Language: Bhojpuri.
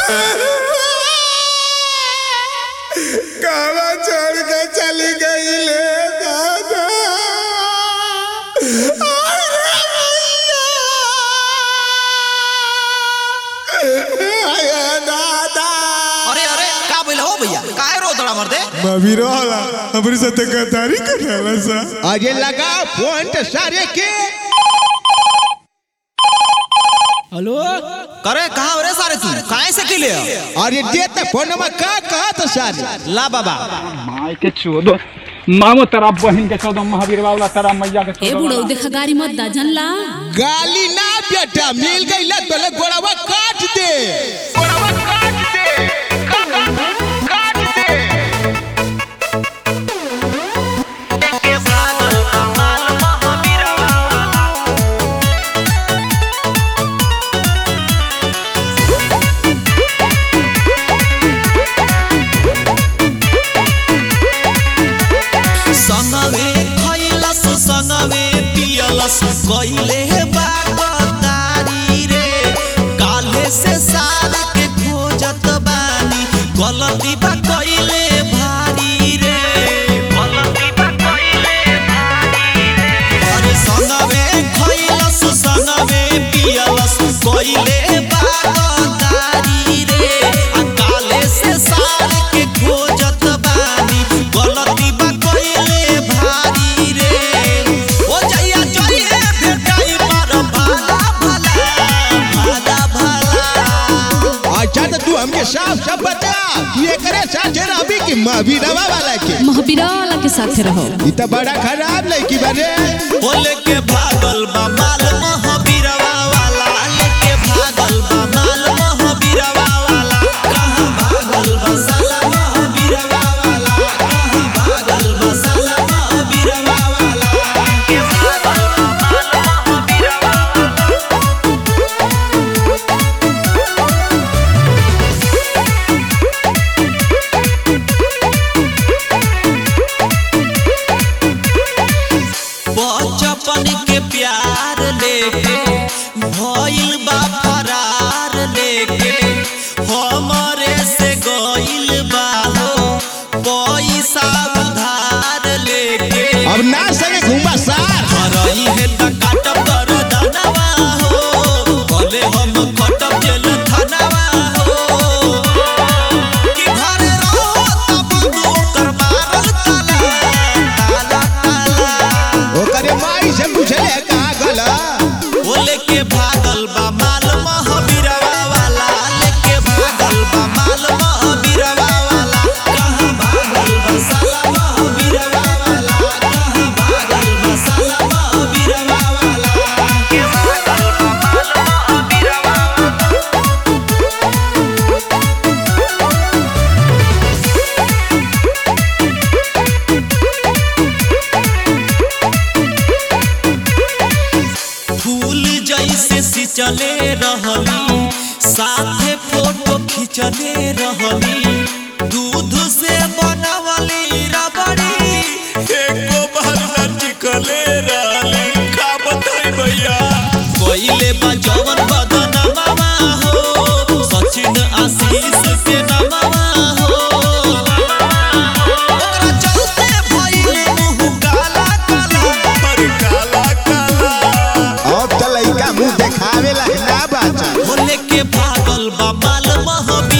कहवा छोड़ के चली गई ले दादा अरे दादा अरे अरे का बोल हो भैया काय रो दड़ा मर दे मवी रोला हमारी साथ गद्दारी करला सा अरे लगा फोन तो सारे के हेलो करे कहां रे सारे तू काहे से के ले अरे देते फोन में का कहा तो सारे ला बाबा माय के चोदो मामो तेरा बहन के चोदो महावीर बाबला तेरा मैया के ए चोदो बुढ़ऊ देखा गाड़ी मत दा जनला गाली ना बेटा मिल गई लत बोले गोड़वा काट दे संगवे खइलस संगवे पियलस कइले बागदारी रे काले से साल के खोजत बानी गलती बा कइले भारी रे गलती बा कइले भारी रे अरे संगवे खइलस संगवे पियलस कइले बागदारी रे आ काले से साल के खोजत बानी गलती बा कइले भारी रे ओ जइया जइए भेटाई पर भाला भाला भाला भाला अच्छा तो तू हमके साफ साफ बता ये करे साथे रही कि महावीरवा वाला के महावीरा वाला के साथे रहो ई तो बड़ा खराब लड़की बारे बोले के भागल बा माल महावीरवा वाला लेके भागल बा माल महावीरवा वाला कहाँ भागल बा साला महावीरवा वाला कहाँ भागल बा साला महावीरवा वाला के भागल बा माल महावीरवा वाला बचपन के प्यार लेके भइल बा फरार लेके हमरे से गइल बा हो पैसा उधार लेके अब ना संगे घूमा सार करई है त काटब कर दनवा हो भले हम खटब जेल थानवा हो कि घरे रहो तब नौकर मारल ताला ताला ताला ओकरे माई से पूछले कहा गला वो लेके भागल बा माल महावीरवा वाला लेके भागल बा माल महावीरवा वाला कहाँ भागल बा साला महावीरवा वाला कहाँ भागल बा साला महावीरवा वाला के भागल बा माल महावीरवा वाला फूल जैसे सिंचले रहली साथे फोटो खिंचले रहली दूध से बनवली रबड़ी एको बार न टिकले रहली का बताई भैया कोइले बा जवन बदन मामा हो सचिन आशीष के नमवा हो ओकरा चलते भइले मुँह काला काला पर काला काला अब तो लड़का मुंह देखावे ला ना बाचा बोले के भागल बा माल महावीर